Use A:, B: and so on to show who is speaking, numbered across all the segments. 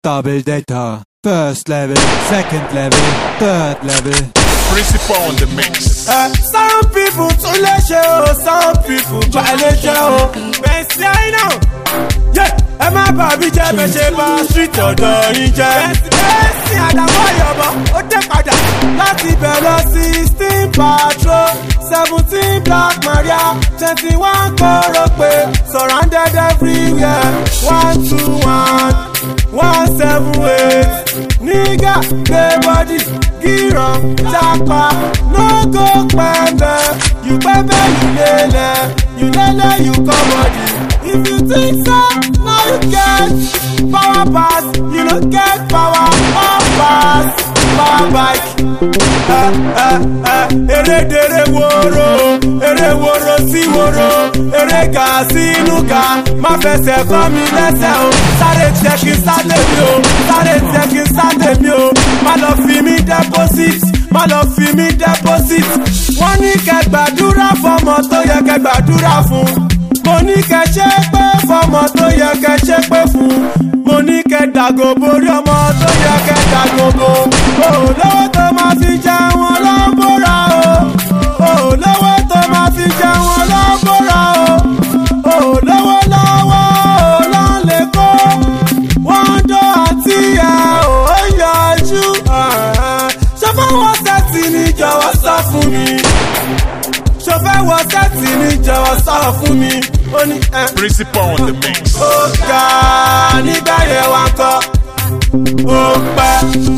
A: Double data. First level, second level, third level.
B: Principal on the mix.
C: Uh, some people tún lè ṣe o some people gba lè ṣe o bẹ̀sì àìnà ẹ má bà mí jẹ́ bẹ́ẹ̀ ṣe bá street ọ̀dọ́ yín jẹ́. bẹ́sì àdàmọ́ ìyọ̀bọ̀ ó dé padà láti bẹ̀ lọ sixteen patrol seventeen black maria twenty one kóró pé surrounded everywhere one two one one seven eight nígà gbé bọ́dì gíràn jápa no go pẹ́ẹ́bẹ́ you pẹ́ẹ́bẹ́ you lélẹ̀ you lélẹ̀ you kọ́mọ̀dì if you think so now you get power pass you no get power off pass power bike. ẹ ẹ ẹ erédèrè wóró eré wóró sí wóró eré gà sínú gà má fẹsẹ̀ kọ́ mi lẹ́sẹ̀ o sáré tiẹ̀ kí n sáré mi o sáré tiẹ̀ kí n sáré mi o má lọ fi mí deposit má lọ fi mí deposit wọ́n ní kẹ́ gbàdúrà fọmọ tó yẹ kẹ́ gbàdúrà fún mo ní kẹ́ ṣe pé fọmọ tó yẹ kẹ́ ṣe pé fún mo ní kẹ́ dàgò borí ọmọ tó yẹ kẹ́ dàgò bo olówó tó máa fi jẹ wọn lọ́bùrà o olówó tó máa fi jẹ wọn lọ́bùrà o olówó lọ́wọ́ olóńlẹ̀ kó wọ́n dó àti ẹ̀ ò yọjú ṣọfẹ́ wọ́n sẹ́tì ní jọ̀wọ́ sọ fún mi ṣọfẹ́ wọ́n sẹ́tì ní jọ̀wọ́ sọ fún mi ó ní ẹ̀
B: Principal on the mix.
C: ó ga nígbà yẹn wá kọ́ ó pẹ́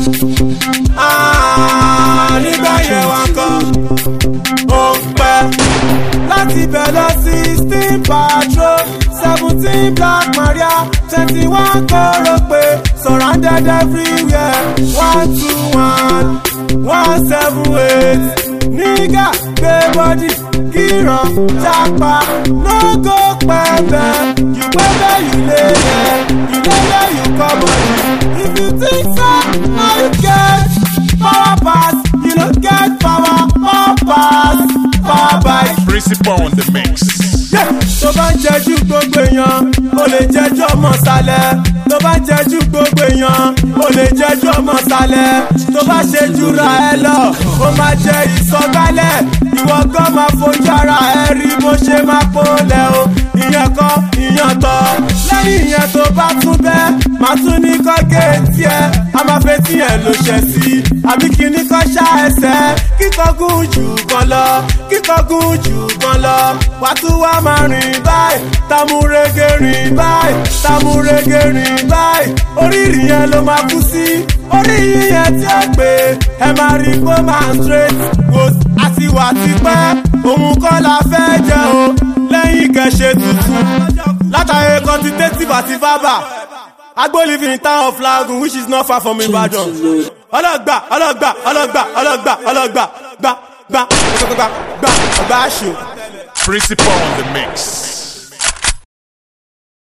C: Ah, nígbà yẹn wá kọ́ ó pẹ́ láti bẹ̀ lọ sixteen patrol seventeen black maria twenty one kóró pé surrounded everywhere one two one one seven eight nígà gbé bọ́dì kíran jápa no go pẹ́ẹ́bẹ́ you pẹ́ẹ́bẹ́ you lélẹ̀ you lélẹ̀ you kọ́mọ̀dì if you think so now you get power pass you no get power power pass power bike.
B: Principal on the mix.
C: Yeah. tó bá ń jẹjú gbogbo èèyàn ó lè jẹjú ọmọ sálẹ̀ tó bá ń jẹjú gbogbo èèyàn ó lè jẹjú ọmọ sálẹ̀ tó bá ṣe jura ẹ lọ ó máa jẹ ìsọgbálẹ̀ ìwọ gan máa fojú ara ẹ rí bó ṣe máa pọ́lẹ̀ o ìyẹn kọ́ ìyẹn tọ́ lẹ́yìn ìyẹn tó bá tún bẹ́ máa tún ní kọ́ géètì ẹ a máa fẹ́ tí ẹ ló ṣẹ̀ sí àbí kíní kọ́ ṣá ẹsẹ̀ kíkọ́gùn jù kan lọ kíkọ́gùn jù kan lọ wàá tún wá máa rìn báyìí tamurege rìn báyìí tamurege rìn báyìí oríire yẹn ló máa kú sí orí yíyẹn tí ó pé ẹ máa rí kó máa straight wò àti wà tipẹ́ òun kọ́ la fẹ́ jẹ o lẹ́yìn kẹ̀ṣe tuntun látàrí quantitative àti verbal agbo live in town of lagun which is not far from ibadan ọlọgbà ọlọgbà ọlọgbà ọlọgbà ọlọgbà gbà gbà gbà gbà gbà gbà ṣù.
B: Principal on the mix.